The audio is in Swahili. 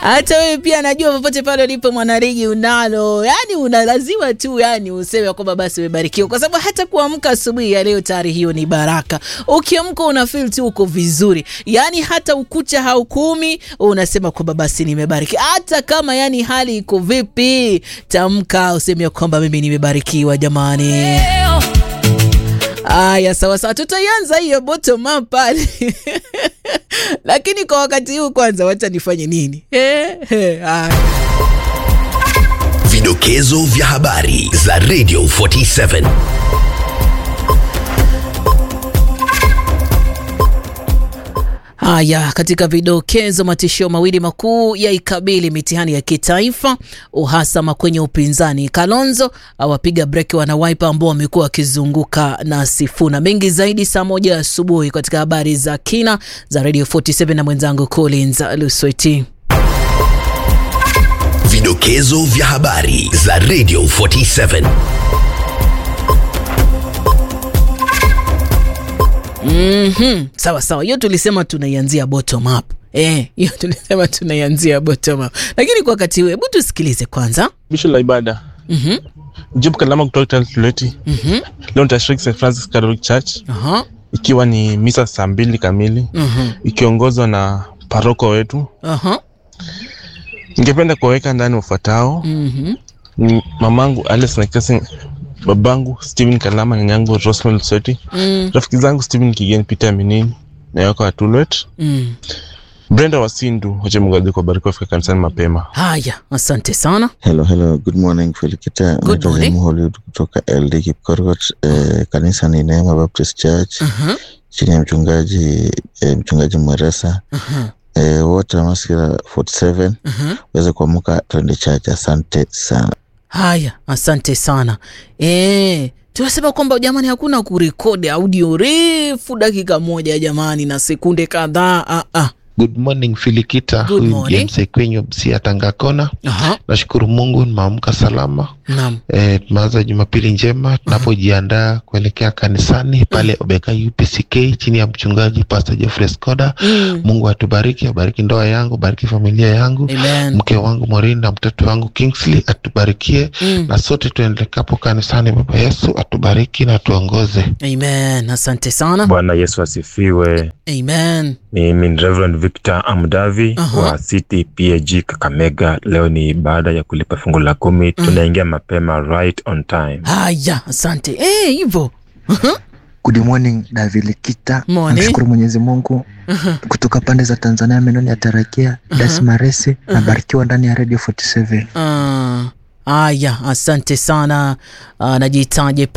hata wewe pia najua popote pale ulipo mwanarigi unalo, yani unalaziwa tu yani useme kwamba basi umebarikiwa, kwa sababu hata kuamka asubuhi ya leo tayari hiyo ni baraka. Ukiamka una feel tu uko vizuri, yani hata ukucha haukumi, unasema kwamba basi nimebariki, hata kama yani hali iko vipi, tamka useme kwamba mimi nimebarikiwa jamani. Aya, sawa sawa, tutaianza hiyo bottom up pale lakini kwa wakati huu kwanza, wacha nifanye nini? Eh, eh, aya. Vidokezo vya habari za Radio 47. Haya, katika vidokezo, matishio mawili makuu ya ikabili mitihani ya kitaifa, uhasama kwenye upinzani, Kalonzo awapiga breki wanawaipa ambao wamekuwa wakizunguka na Sifuna. Mengi zaidi saa moja asubuhi katika habari za kina za Radio 47 na mwenzangu Collins Lusweti. Vidokezo vya habari za Radio 47. Mhm, sawa sawa, hiyo tulisema tunaianzia bottom up. Eh, hiyo tulisema tunaianzia bottom up, lakini kwa wakati huu, hebu tusikilize kwanza. Bisho la ibada Mhm, Job Kalama kutoka Tuleti. mhm, Leo nitashiriki St Francis Catholic Church aha, ikiwa ni misa saa mbili kamili mhm, ikiongozwa na paroko wetu. aha, Ningependa kuwaweka ndani wafuatao: mhm, ni mamangu Alice Nakasi, babangu Stephen Kalama, nyanyangu Rosmel Soti, mm, rafiki zangu Stephen Kigen, Peter Minini na yako wa Tulwet, mm. Brenda Wasindu, wache Mungu azidi kuwabariki wafika kanisani mapema. Haya, asante sana. Hello, hello. Good morning Felikita. Good Naitwa morning. Jemu Hollywood kutoka LD Kipkorgot. Eh, kanisa ni Neema Baptist Church Aha, chini ya mchungaji eh, mchungaji Mweresa. aha, Eh, wote wa Maskira 47 aha. waweze kuamka twende church. Asante sana. Haya, asante sana. Eh, tunasema kwamba jamani, hakuna kurekodi audio refu dakika moja jamani, na sekunde kadhaa. Ah, ah. Good morning Filikita, Good huyu morning. James Ekwenyo Msia Tangakona. Aha, Nashukuru Mungu nimeamka salama. naam. E, tumeanza Jumapili njema tunapojiandaa kuelekea kanisani pale Obeka UPCK chini ya mchungaji Pastor Geoffrey Skoda. Mm. Mungu atubariki, abariki ndoa yangu, bariki familia yangu, Amen. mke wangu Morin na mtoto wangu Kingsley atubarikie, Mm. na sote tuendekapo kanisani, Baba Yesu atubariki na tuongoze. Amen. Asante sana. Bwana Yesu asifiwe. Amen. Mimi ni Reverend Victor Amdavi Aha. wa City PAG Kakamega. Leo ni baada ya kulipa fungu la kumi, tunaingia mapema right on time. Haya, asante. Eh, hivyo. Aha, Good morning Davilikita, Morning. namshukuru Mwenyezi Mungu aha. kutoka pande za Tanzania, menoni ya Tarakia Dasmaresi, nabarikiwa ndani ya Radio 47. Ah, Haya, asante sana. Ah, najitaje